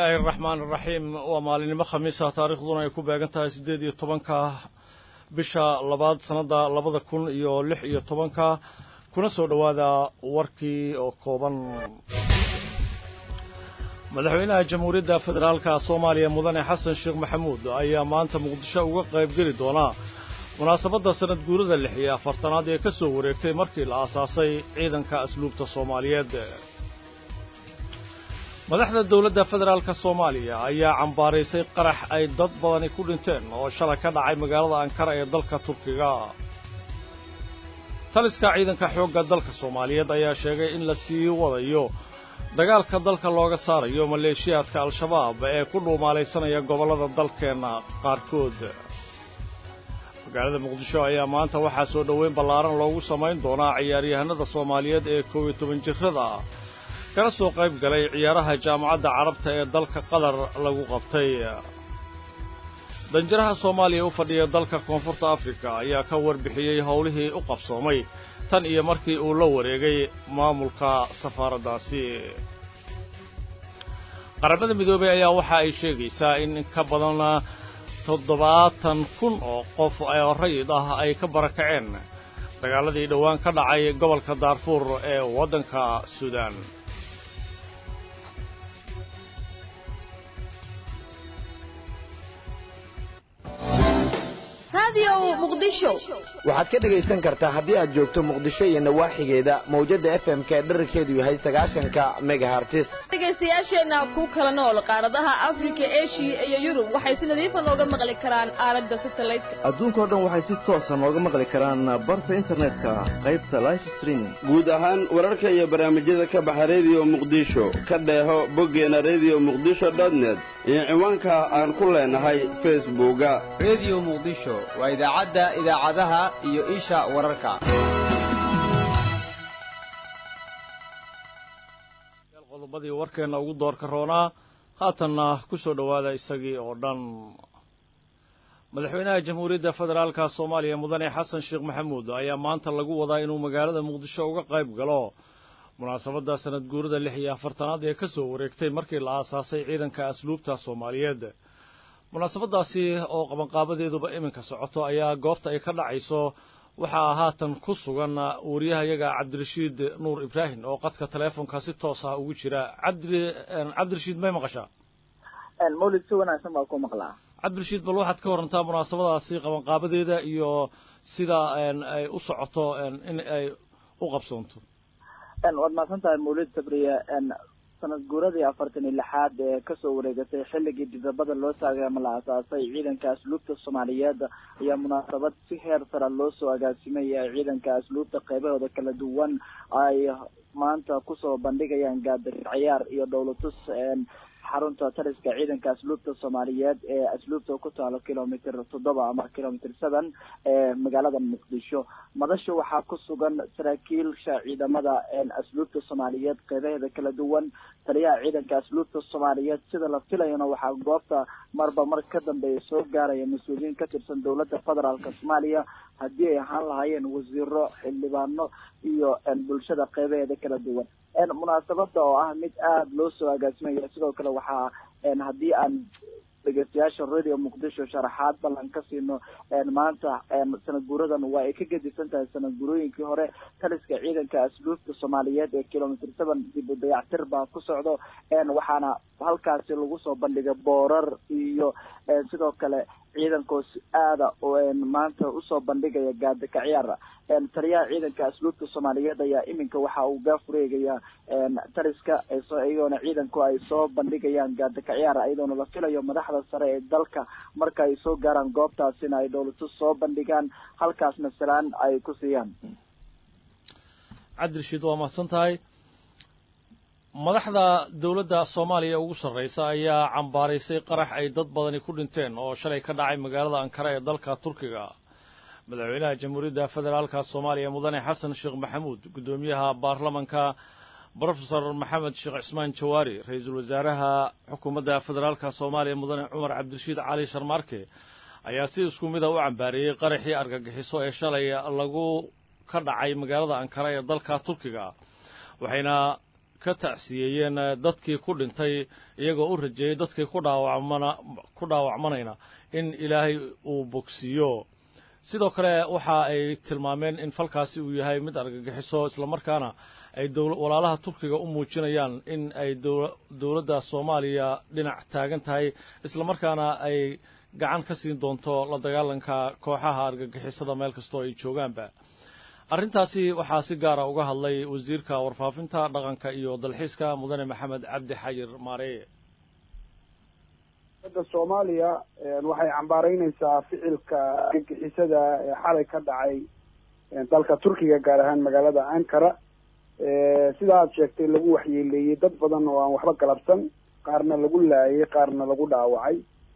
illaahi araxmaan araxiim waa maalinimo khamiisa taarikhduna ay ku beegan tahay siddeed iyo tobanka bisha labaad sannadda labada kun iyo lix iyo tobanka kuna soo dhowaada warkii oo kooban madaxweynaha jamhuuriyadda federaalka soomaaliya mudane xasan sheekh maxamuud ayaa maanta muqdisho uga qaybgeli doonaa munaasabadda sanad guurada lix iyo afartanaad ee ka soo wareegtay markii la aasaasay ciidanka asluubta soomaaliyeed madaxda dowladda federaalka soomaaliya ayaa cambaaraysay qarax ay dad badani ku dhinteen oo shalay ka dhacay magaalada ankara ee dalka turkiga taliska ciidanka xoogga dalka soomaaliyeed ayaa sheegay in la sii wadayo dagaalka dalka looga saarayo maleeshiyaadka al-shabaab ee ku dhuumaalaysanaya gobollada dalkeenna qaarkood magaalada muqdisho ayaa maanta waxaa soo dhoweyn ballaaran loogu samayn doonaa ciyaaryahanada soomaaliyeed ee koob iyo toban jirrada kana soo qayb galay ciyaaraha jaamacadda carabta ee dalka qatar lagu qabtay danjiraha soomaaliya u fadhiya dalka koonfurta afrika ayaa ka warbixiyey howlihii u qabsoomay tan iyo markii uu la wareegay maamulka safaaraddaasi qaramada midoobey ayaa waxa ay sheegaysaa in ka badan toddobaatan kun oo qof oo rayid ah ay ka barakaceen dagaaladii dhowaan ka dhacay gobolka daarfuur ee waddanka suudaan waxaad ka dhegaysan kartaa haddii aad joogto muqdisho iyo nawaaxigeeda mawjadda f m ka dherarkeedu yahay sagaashanka megahartis dhegaystayaasheenna ku kala nool qaaradaha afrika eshiya iyo yurub waxay si nadiifa nooga maqli karaan aalada satelliteka adduunkao dhan waxay si toosa nooga maqli karaan barta internetka qaybta life streaming guud ahaan wararka iyo barnaamijyada ka baxa rediyo muqdisho ka dheeho boggeena rediyo muqdisho dotnet iyo ciwaanka aan ku leenahay facebooka rediyo muqdisho waa idaacadda idaacadaha iyo isha wararka qodobadii warkeenna ugu doorka roonaa haatanna ku soo dhowaada isagii oo dhan madaxweynaha jamhuuriyadda federaalka soomaaliya mudane xasan sheekh maxamuud ayaa maanta lagu wadaa inuu magaalada muqdisho uga qayb galo munaasabadda sanad guurada lix iyo afartanaad ee ka soo wareegtay markii la aasaasay ciidanka asluubta soomaaliyeed munaasabaddaasi oo qabanqaabadeeduba iminka socoto ayaa goobta ay ka dhacayso waxaa haatan ku sugan wariyahayaga cabdirashiid nuur ibraahim oo qadka teleefonka si toos ah ugu jira cabdi cabdirashiid may maqashaa mawlid si wanaagsan baa ku maqlaa cabdirashiid bal waxaad ka warantaa munaasabadaasi qabanqaabadeeda iyo sida ay u socoto in ay u qabsoonto waad mahadsan tahay mawlid sabriye sanad guuradii afartan iyo lixaad ee kasoo wareegatay xilligii dibdabada loo taagay ama la aasaasay ciidanka asluubta soomaaliyeed ayaa munaasabad si heer sara loo soo agaasimay ee ciidanka asluubta qeybahooda kala duwan ay maanta kusoo bandhigayaan gaadar ciyaar iyo dhowlatus xarunta taliska ciidanka asluubta soomaaliyeed ee asluubta ku taalo kilomitr toddoba ama kilomitr seven ee magaalada muqdisho madasha waxaa ku sugan saraakiilsha ciidamada asluubta soomaaliyeed qeybaheeda kala duwan taliyaha ciidanka asluubta soomaaliyeed sida la filayana waxaa goobta marba mar ka dambeeya soo gaaraya mas-uuliyiin ka tirsan dowladda federaalka soomaaliya haddii ay ahaan lahaayeen wasiiro xildhibaano iyo bulshada qeybaheeda kala duwan munaasabada oo ah mid aada loo soo agaasimaya sidoo kale waxaa haddii aan dhegeystayaasha radio muqdisho sharaxaad ballan ka siino maanta sanad guuradan waa ay ka gedisan tahay sanad guurooyinkii hore taliska ciidanka asluubta soomaaliyeed ee kilomitr seven dib u dayactir baa ku socdo waxaana halkaasi lagu soo bandhigay boorar iyo sidoo kale ciidankoos aada maanta usoo bandhigaya gaadaka ciyaar taliyaha ciidanka asluubta soomaaliyeed ayaa iminka waxa uu gaafureegaya taliska iyagoona ciidanku ay soo bandhigayaan gaadaka ciyaar iyadoona la filayo madaxda sare ee dalka marka ay soo gaaraan goobtaasina ay dowlatus soo bandhigaan halkaasna salaan ay ku siiyaan cabdirashiid waa mahadsan tahay madaxda dowladda soomaaliya ugu sarraysa ayaa cambaaraysay qarax ay dad badani ku dhinteen oo shalay ka dhacay magaalada ankara ee dalka turkiga madaxweynaha jamhuuriyadda federaalka soomaaliya mudane xasan sheekh maxamuud guddoomiyaha baarlamanka brofesor maxamed sheekh cismaan jawaari ra-iisul wasaaraha xukuumadda federaalka soomaaliya mudane cumar cabdirashiid cali sharmaarke ayaa si isku mida u cambaareeyey qaraxii argagixiso ee shalay lagu ka dhacay magaalada ankara ee dalka turkiga waxayna ka tacsiyeeyeen dadkii ku dhintay iyagoo u rajeeyey dadkii ku dhaawacmana ku dhaawacmanayna in ilaahay uu bogsiiyo sidoo kale waxa ay tilmaameen in falkaasi uu yahay mid argagixiso islamarkaana ay walaalaha turkiga u muujinayaan in ay dowladda soomaaliya dhinac taagan tahay islamarkaana ay gacan ka siin doonto la dagaalanka kooxaha argagixisada meel kastoo ay joogaanba arrintaasi waxaa si gaara uga hadlay wasiirka warfaafinta dhaqanka iyo dalxiiska mudane maxamed cabdi xayir maareye da soomaaliya waxay cambaaraynaysaa ficilka argagixisada ee xalay ka dhacay dalka turkiga gaar ahaan magaalada ankara sida aad sheegtay lagu waxyeeleeyey dad badan oo aan waxba galabsan qaarna lagu laayay qaarna lagu dhaawacay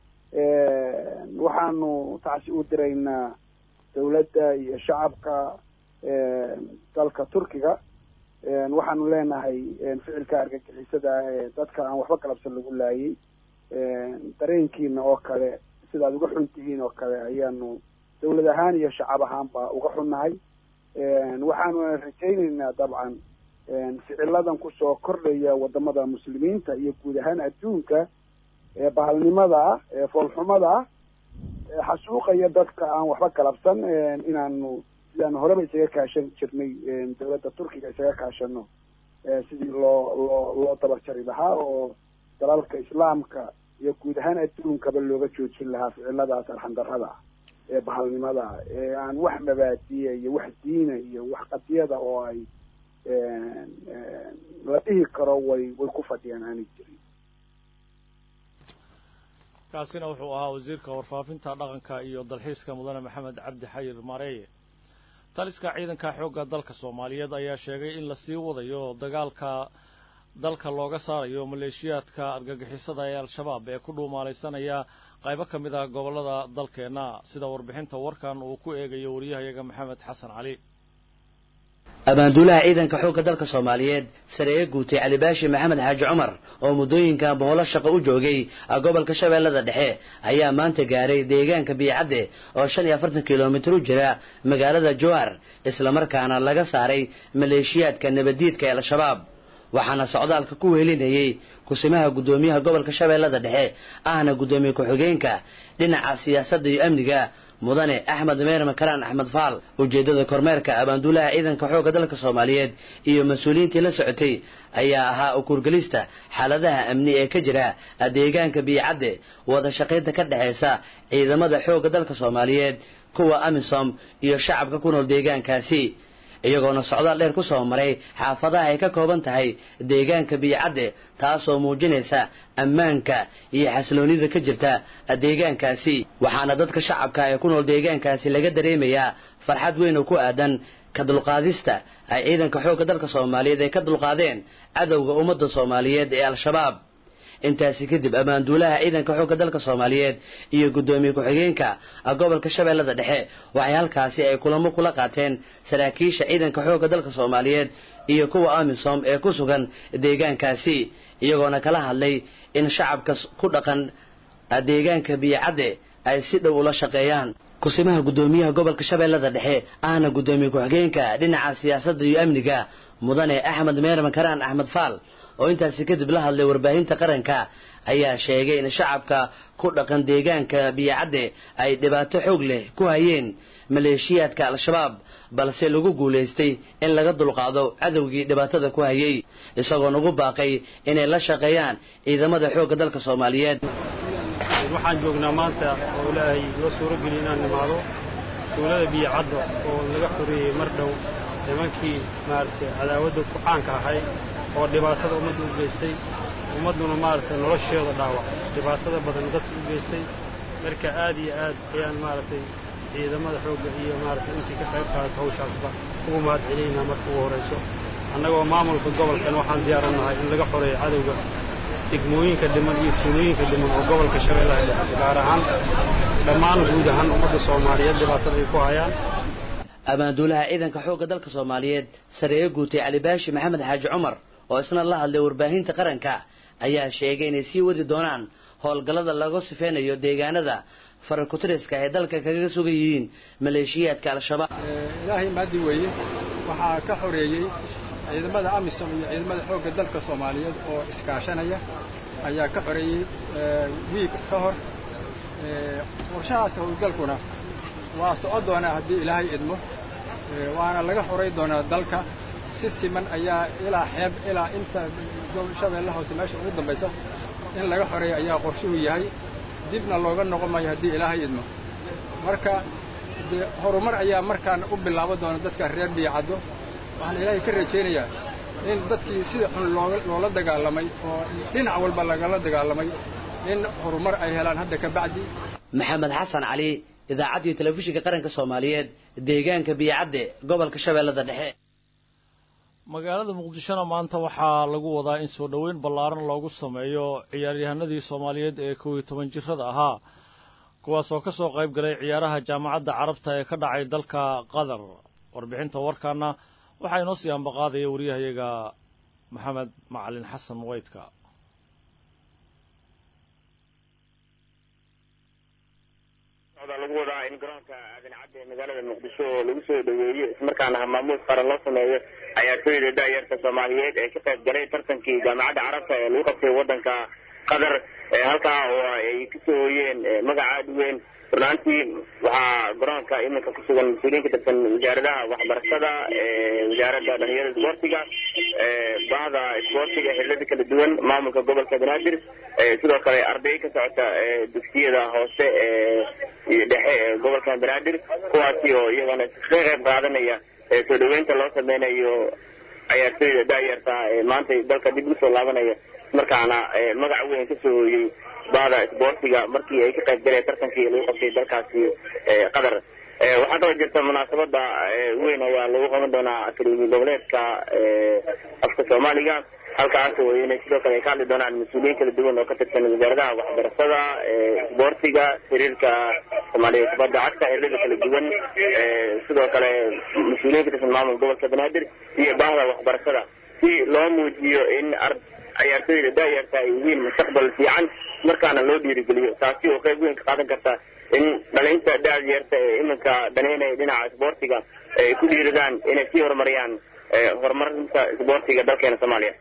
waxaanu tacsi u diraynaa dawladda iyo shacabka dalka turkiga waxaanu leenahay ficilka argagixisada ee dadka aan waxba galabsan lagu laayay dareenkiina oo kale sidaad uga xun tihiin oo kale ayaanu dawlad ahaan iyo shacab ahaanba uga xunnahay waxaanuna rajaynaynaa dabcan ficiladan kusoo kordhaya wadamada muslimiinta iyo guud ahaan adduunka ee bahalnimada ah ee foolxumada ah ee xasuuqaya dadka aan waxba galabsan inaanu sidaanu horeba isaga kaashan jirnay dawladda turkiga isaga kaashano sidii loo loo loo dabajari lahaa oo dalalka islaamka iyo guud ahaan adduunkaba looga joojin lahaa ficiladaas arxandarrada ee bahalnimada ee aan wax mabaadiya iyo wax diina iyo wax qadiyada oo ay la dhihi karo way way ku fadhiyaan aanay jirin kaasina wuxuu ahaa wasiirka warfaafinta dhaqanka iyo dalxiiska mudane maxamed cabdi xayir mareeye taliska ciidanka xoogga dalka soomaaliyeed ayaa sheegay in lasii wadayo dagaalka dalka looga saarayo maleeshiyaadka argagixisada ee al-shabaab ee ku dhuumaalaysanaya qaybo ka mid ah gobollada dalkeenna sida warbixinta warkan uu ku eegayo wariyahayaga maxamed xasan cali abaanduulaha ciidanka xoogga dalka soomaaliyeed sareeye guutay cali baashi maxamed xaaji cumar oo muddooyinka boholo shaqo u joogay gobolka shabeellada dhexe ayaa maanta gaaray deegaanka biicadde oo shan iyo afartan kilomitir u jira magaalada jowar islamarkaana laga saaray maleeshiyaadka nabaddiidka ee al-shabaab waxaana socdaalka ku wehelinayey kusimaha guddoomiyaha gobolka shabeellada dhexe ahna guddoomiye ku-xigeenka dhinaca siyaasadda iyo amniga mudane axmed meer makaraan axmed faal ujeeddada kormeerka abaanduulaha ciidanka xoogga dalka soomaaliyeed iyo mas-uuliyiintii la socotay ayaa ahaa ukurgelista xaaladaha amni ee ka jira deegaanka biicadde wada shaqaynta ka dhexaysa ciidamada xoogga dalka soomaaliyeed kuwa amisom iyo shacabka ku nool deegaankaasi iyagoona socdaal dheer ku soo maray xaafadaha ay ka kooban tahay deegaanka biicadde taasoo muujinaysa ammaanka iyo xasiloonida ka jirta deegaankaasi waxaana dadka shacabka ee ku nool deegaankaasi laga dareemayaa farxad weyn oo ku aadan ka dulqaadista ay ciidanka xoogga dalka soomaaliyeed ay ka dulqaadeen cadowga ummadda soomaaliyeed ee al-shabaab intaasi kadib ammaanduulaha ciidanka xoogga dalka soomaaliyeed iyo guddoomiye ku-xigeenka gobolka shabeellada dhexe waxay halkaasi ay kulamo kula qaateen saraakiisha ciidanka xoogga dalka soomaaliyeed iyo kuwa amisom ee ku sugan deegaankaasi iyagoona kala hadlay in shacabka ku dhaqan deegaanka biyocadde ay si dhow ula shaqeeyaan kusimaha guddoomiyaha gobolka shabeellada dhexe ahna guddoomiye ku-xigeenka dhinaca siyaasadda iyo amniga mudane axmed meer makaraan axmed faal oo intaasi kadib la hadlay warbaahinta qaranka ayaa sheegay in shacabka ku dhaqan deegaanka biyocadde ay dhibaato xoog leh ku hayeen maleeshiyaadka al-shabaab balse lagu guulaystay in laga dulqaado cadowgii dhibaatada ku hayay isagoon ugu baaqay inay la shaqeeyaan ciidamada xoogga dalka soomaaliyeed waxaan joognaa maanta oo ilaahay noo suuro geliy inaan nimaado tuulada biyocadda oo laga xoreeyey mar dhow nimankii maaragtay cadaawadda ku caanka ahay oo dhibaatada ummadda u geystay ummadduna maaragtay nolosheeda dhaawac dhibaatada badan dadka u geystay marka aad iyo aad ayaan maaragtay ciidamada xoogga iyo maaragtay intii ka qayb qaadata hawshaasba ugu mahad celinaynaa marka ugu horrayso annagoo maamulka gobolkan waxaan diyaarannahay in laga xoreeyo cadowga degmooyinka dhiman iyo tuulooyinka dhiman oo gobolka shabeellaha dhexe gaar ahaan dhammaan guud ahaan ummadda soomaaliyeed dhibaatada ay ku hayaan ammaanduulaha ciidanka xoogga dalka soomaaliyeed sareeye guutay cali baashi maxamed xaaji cumar oo isna la hadlay warbaahinta qaranka ayaa sheegay inay sii wadi doonaan howlgallada laga sifeynayo deegaanada farakutiriska ay dalka kaga sugan yihiin maleeshiyaadka al-shabaab ilaahay maadi weeye waxaa ka xoreeyey ciidamada amisom iyo ciidamada xoogga dalka soomaaliyeed oo iskaashanaya ayaa ka xoreeyey wiig ka hor qorshahaas howlgalkuna waa socon doonaa haddii ilaahay idmo waana laga xoray doonaa dalka si siman ayaa ilaa xeeb ilaa inta shabeelle hoose meesha ugu dambaysa in laga xoreeyo ayaa qorshuhu yahay dibna looga noqon maayo haddii ilaahay idmo marka dee horumar ayaa markaan u bilaabo doona dadka reer biyacaddo waxaan ilaahay ka rajaynayaa in dadkii sida xun looga loola dagaalamay oo dhinac walba lagala dagaalamay in horumar ay helaan hadda ka bacdi maxamed xasan cali idaacaddii telefishinka qaranka soomaaliyeed deegaanka biyacadde gobolka shabeellada dhexe magaalada muqdishona maanta waxaa lagu wadaa in soo dhoweyn ballaaran loogu sameeyo ciyaaryahanadii soomaaliyeed ee kow iyo toban jirada ahaa kuwaas oo ka soo qayb galay ciyaaraha jaamacadda carabta ee ka dhacay dalka qatar warbixinta warkaana waxaa inoo sii ambaqaadaya wariyahayaga maxamed macalin xasan weydka lagu wadaa in garoonka aadan cadde ee magaalada muqdisho oo lagu soo dhaweeyo ismarkaana maamuus qaran loo sameeyo ciyaartooyda daayarta soomaaliyeed ee ka qayb galay tartankii jaamacadda carabta ee lagu qabtay waddanka qatar halkaa oo ay kasoo hooyeen magaca aad u weyn runaantii waxaa garoonka iminka ku sugan mas-uuliyiin ka tirsan wasaaradaha waxbarashada wasaaradda dhalinyarada isboortiga bahda isboortiga xillada kala duwan maamulka gobolka banaadir sidoo kale arday ka socota dugsiyada hoose iyo dhexe ee gobolka banaadir kuwaasi oo iyagana ka qayb qaadanaya soo dhaweynta loo sameynayo ciyaartooyda daayarta ee maanta dalka dib usoo laabanaya markaana magac weyn kasoo hooyey bahda isboortiga markii ay ka qayb galeen tartankii lagu qabtay dalkaasi qatar waxaa kaloo jirta munaasabada weyn ayaa lagu qaban doonaa akademi goboleedka afka soomaaliga halkaas oo inay sidoo kale ay ka hadli doonaan mas-uuliyiin kala duwan oo ka tirsan wasaaradaha waxbarashada isboortiga xiriirka soomaaliya kubadda cagta xiriirada kala duwan sidoo kale mas-uuliyiin ka tirsan maamulka gobolka banaadir iyo bahda waxbarashada si loo muujiyo in ciyaartooyda daayarta ay yihiin mustaqbal fiican markaana loo dhiirigeliyo taasi oo qayb weyn ka qaadan karta in dhalinta daayarta ee iminka daneynaya dhinaca isboortiga ay ku dhiiradaan inay sii horumariyaan horumarinta isboortiga dalkeena soomaaliya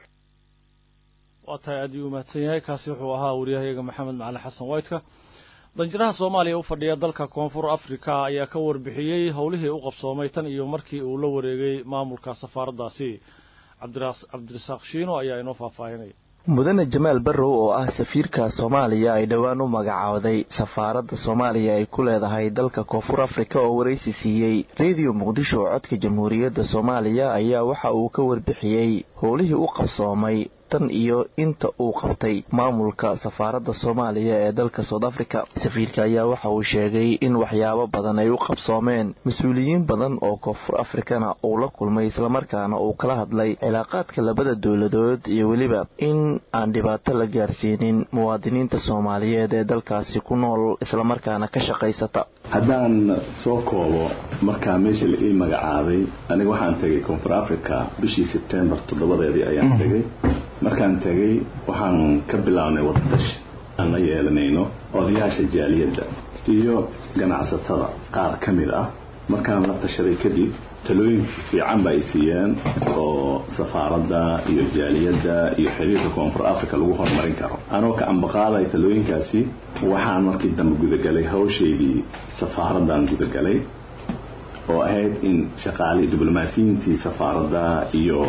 waa tahay aad uu mahadsan yahay kaasi wuxuu ahaa wariyahayaga maxamed macalin xasan waytka danjiraha soomaaliya u fadhiya dalka koonfur africa ayaa ka warbixiyey howlihii u qabsoomay tan iyo markii uu la wareegay maamulka safaaraddaasi cabdirasaaq shiino ayaa inoo faahfaahinaya mudane jamaal barrow oo ah safiirka soomaaliya ay dhowaan u magacooday safaaradda soomaaliya ay ku leedahay dalka koonfur afrika oo waraysi siiyey rediyo muqdisho oo codka jamhuuriyadda soomaaliya ayaa waxa uu ka warbixiyey howlihii u qabsoomay tan iyo inta uu qabtay maamulka safaaradda soomaaliya ee dalka south africa safiirka ayaa waxa uu sheegay in waxyaabo badan ay u qabsoomeen mas-uuliyiin badan oo koonfur afrikana uu la kulmay islamarkaana uu kala hadlay cilaaqaadka labada dowladood iyo weliba in aan dhibaato la gaarsiinin muwaadiniinta soomaaliyeed ee dalkaasi ku nool islamarkaana ka shaqaysata haddaan soo koobo markaa meesha la ii magacaabay aniga waxaan tegay koonfur africa bishii sebtembar toddobadeedii ayaan tegay markaan tegay waxaan ka bilownay wadatashi aan la yeelanayno odayaasha jaaliyadda iyo ganacsatada qaar ka mid ah markaan la tashaday kadib talooyinka fiican ba ay siiyeen oo safaaradda iyo jaaliyadda iyo xiriirka koonfur africa lagu horumarin karo anoo ka ambaqaaday talooyinkaasi waxaan markii dambe gudagalay hawshaydii safaaraddan gudagalay oo ahayd in shaqaali diblomaasiyiintii safaaradda iyo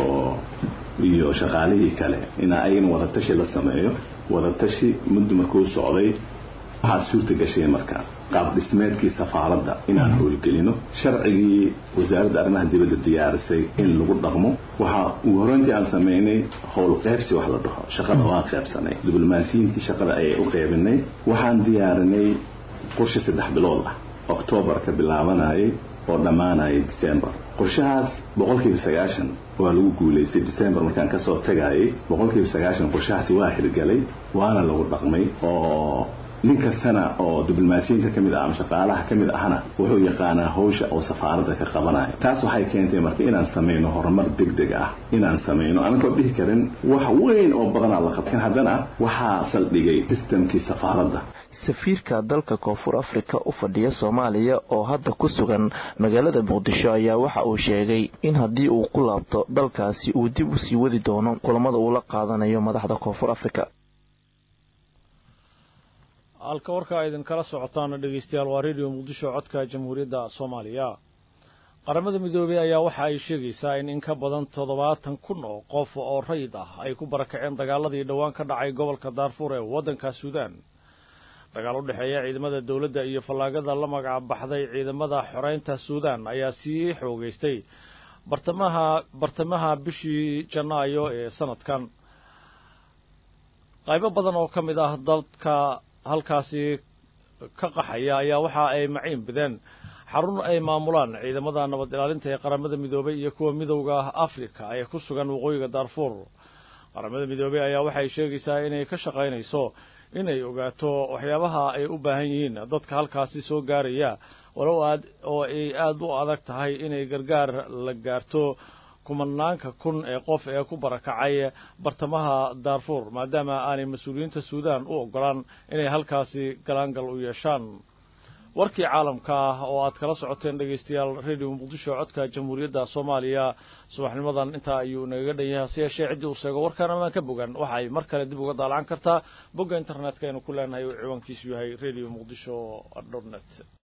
iyo shaqaalihii kale in ayagana wadatashi la sameeyo wadatashi muddo markuu socday waxaa suurta gashay marka qaab dhismeedkii safaaradda inaan howlgelino sharcigii wasaaradda arrimaha dibadda diyaarisay in lagu dhaqmo waxaa ugu horeyntii aan sameynay howl qeybsi wax la dhaho shaqada waan qeybsanay diblomaasiyiintii shaqada ayay u qeybinay waxaan diyaarinay qorshe saddex bilood ah oktoobar ka bilaabanayay oo dhammaanayay december qorshahaas boqolkiiba sagaashan waa lagu guulaystay december markaan kasoo tagayay boqolkiiba sagaashan qorshahaasi waa hirgalay waana lagu dhaqmay oo nin kastana oo diblomaasiyiinta ka mid ah ama shaqaalaha ka mid ahna wuxuu yaqaanaa hawsha oo safaaradda ka qabanayo taas waxay keentay marka inaan samayno horumar degdeg ah inaan samayno anagoo dhihi karin wax weyn oo badanaa la qabtin haddana waxaa saldhigay sistamkii safaaradda safiirka dalka koonfur afrika u fadhiya soomaaliya oo hadda ku sugan magaalada muqdisho ayaa waxa uu sheegay in haddii uu ku laabto dalkaasi uu dib u sii wadi doono kulamada uu la qaadanayo madaxda koonfur afrika halka warkaa idinkala socotaana dhegeystayaal waa redio muqdisho codka jamhuuriyadda soomaaliya qaramada midoobey ayaa waxa ay sheegaysaa in in ka badan toddobaatan kun oo qof oo rayid ah ay ku barakaceen dagaaladii dhowaan ka dhacay gobolka daarfuur ee waddanka suudaan dagaal u dhexeeya ciidamada dowladda iyo fallaagada la magac baxday ciidamada xoreynta suudaan ayaa sii xoogeystay bartamaha bartamaha bishii janaayo ee sanadkan qaybo badan oo ka mid ah dadka halkaasi ka qaxaya ayaa waxa ay maciin bideen xarun ay maamulaan ciidamada nabad ilaalinta ee qaramada midoobey iyo kuwa midowda afrika ee ku sugan waqooyiga daarfuur qaramada midoobey ayaa waxay sheegaysaa inay ka shaqaynayso inay ogaato waxyaabaha ay u baahan yihiin dadka halkaasi soo gaaraya walow aad oo ay aada u adag tahay inay gargaar la gaarto kumanaanka kun ee qof ee ku barakacay bartamaha daarfuur maadaama aanay mas-uuliyiinta suudaan u ogolaan inay halkaasi galaangal u yeeshaan warkii caalamka ah oo aad kala socoteen dhegaystayaal redio muqdisho codka jamhuuriyadda soomaaliya subaxnimadan intaa ayuu nagaga dhan yahay hase yeeshee ciddii uu sheego warkaan amaan ka bogan waxa ay mar kale dib uga daalacan kartaa bogga internetka aynu ku leenahay uu ciwaankiisu yahay redio muqdisho dot net